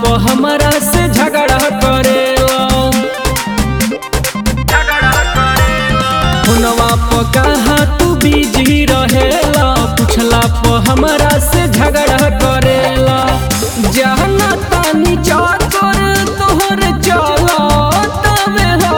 प हमरा से झगड़ा करेला हुनवा प कहा तू बिजी रहेला पूछला प हमरा से झगड़ा करेला जहना तानी चाकर तोहर चला तबे हो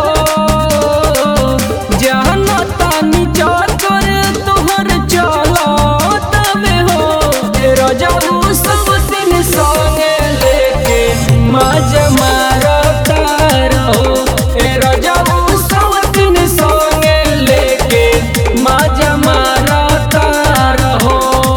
जहना तानी चाकर तोहर चला तबे हो ए रजाऊ सब दिन संगे लेके मज मारता रहो ए रजाऊ सब दिन संगे लेके मज मारता रहो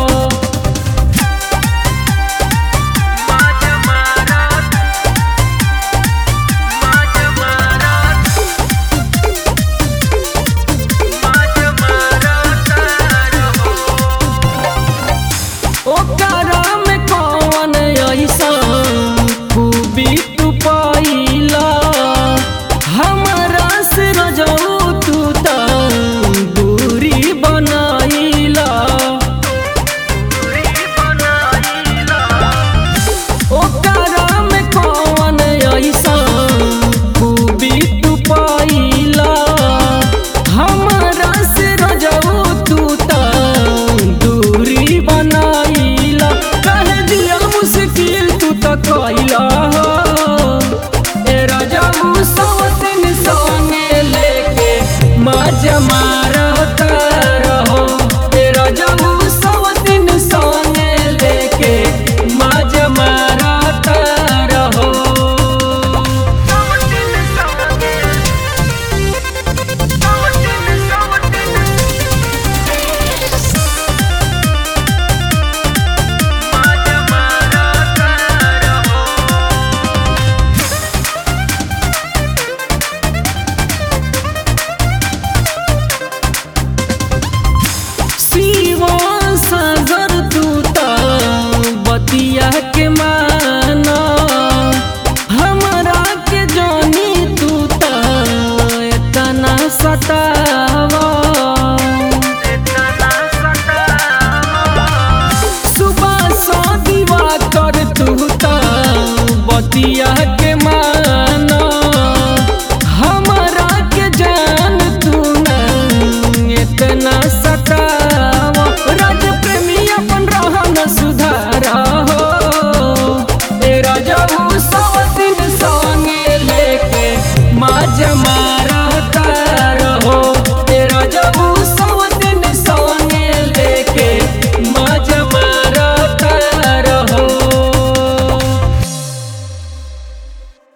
ओकरा में कौन ऐसा खूबी तू पाइला हमरा से रजऊ तू त दूरी बनाइला ओकरा में कौन ऐसा खूबी तू पाइला हमरा से रजऊ तू त दूरी बनाइला कह दिया मुश्किल तू त कइला ए रजऊ सवतिन संगे लेके मज मारता रहो ए रजऊ सवतिन संगे लेके मज मारता रहो शिवा सागर तू त बतिया के माना हमरा के जानी तू त एतना सता